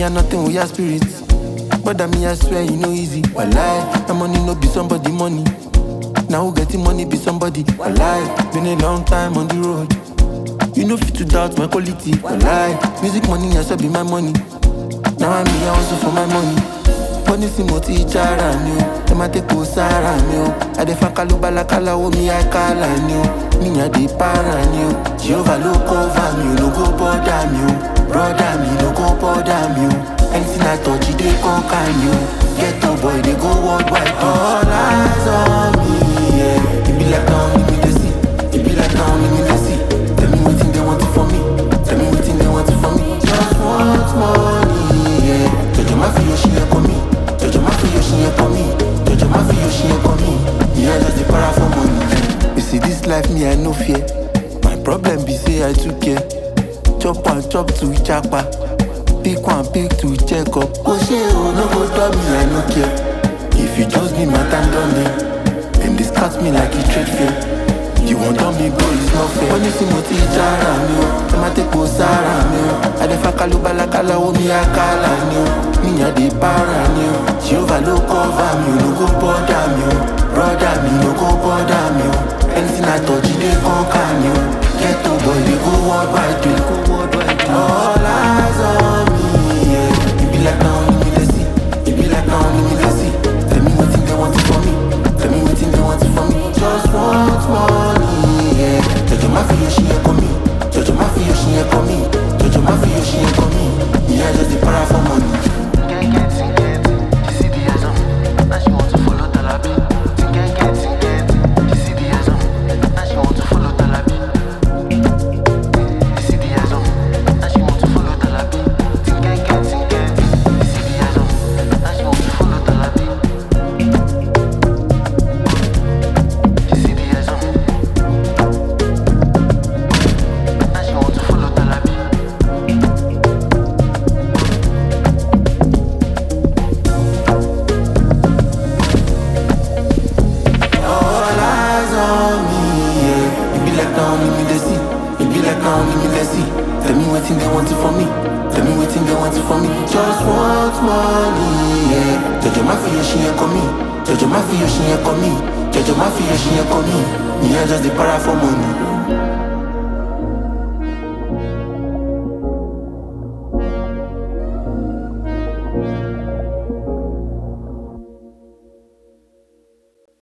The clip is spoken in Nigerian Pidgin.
Me and nothing with your spirit. But me, I swear you know easy. Walai, my money no be somebody money. Now who getting money be somebody. Walai, been a long time on the road. You know fit to doubt my quality. Walai, music money I be my money. Now I'm here also for my money. Money si mo ti jara ni o, ẹ má tẹ́ kó sára mi o. Àdẹ̀fà kalu balakala omi àìkálà ni o. Mi yàn dé para ni o. Jehovah ló cover mi o, no go bother mi o. Brother mi no go bother mi o. Anything I touch, e dey conquer me o. Get up boy, dey go worldwide. All eyes on me, yeah. E be like now only me dey see. E be like now only me dey see. Tell me wetin they want for me. Tell me wetin they want for me. Just want money, yeah. Jojo ma fi yoshi yẹn kọ mi. Jojo ma fi yoshi yẹn kọ mi. Jojo ma fi yoshi yẹn kọ mi. Yeah, just dey para for money. You see this life, me I no fear. My problem be say I too care. Chop one, chop two, japa. Pick one, pick two, check up. Oh shit, oh no go stop me, I no care. If you just be my time done there, then discard me like a trade fair. You want on me, bro, it's not fair. When you see mo ti jara mi o, ẹ má tẹ́ kó sára mi o. Àdẹ̀fà kalu balakala omi àkàlà ni o. Mi yàn dé para ni o. Jehovah ló cover mi o, no go bother mi o. Brother mi no go bother mi o. Anything I touch, e dey conquer mi o. Get up boy, dey go worldwide o. Go worldwide o. All eyes on me, yeah. E be like na only me dey see. E be like na only me dey see. Tell me wetin they want for me. Tell me wetin they want for me. Just want money, yeah. Jojo ma fi yoshi yẹn kọ mi. Jojo ma fi yoshi yẹn kọ mi. Jojo ma fi yoshi yẹn kọ mi. Me I just dey para for money. All eyes on me, yeah. It be like now only me they see. It be like now only me they see. Tell me what thing they want it for me. Tell me what thing they want it for me. Just want money, yeah. Jojo ma fi yoshi yẹn kọ mi. Jojo ma fi yoshi yẹn kọ mi. Jojo ma fi yoshi yẹn kọ mi. Me I just dey para for money.